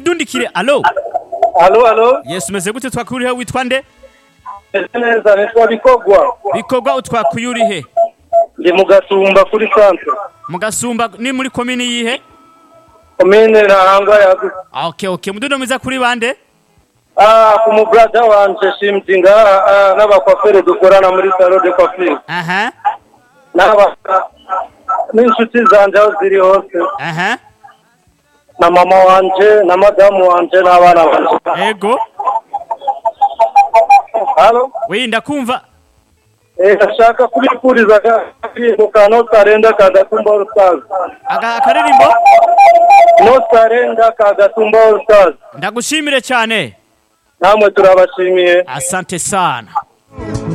twidundikire alo Alo, alo. yesu umeze gute twakurihe witwa nde Ese neza nitwa Bikogwa. bikorwa utwakuye urihe Ndi mu Gatumba kuri centre. mu gasumba ni muri komini yihe Komine Ntahangwa yagutse. Ah, okay okay mudundo mwiza kuri bande Ah, ku mu brother wanje Shimtinga ah, n'abakwafere dukorana muri salon de coiffure. aha N'aba n'inshuti zanje aho ziri hose. aha Na mama wanje, na madamu wanje n'abana banje. ego Halo. we ndakumva Eh, ndashaka kubifuriza akaririmbo ka Notarenda ka Gatumba All Stars. Aga- akaririmbo Notarenda ka Gatumba All Stars. ndagushimire cyane Namwe turabashimiye. asante sana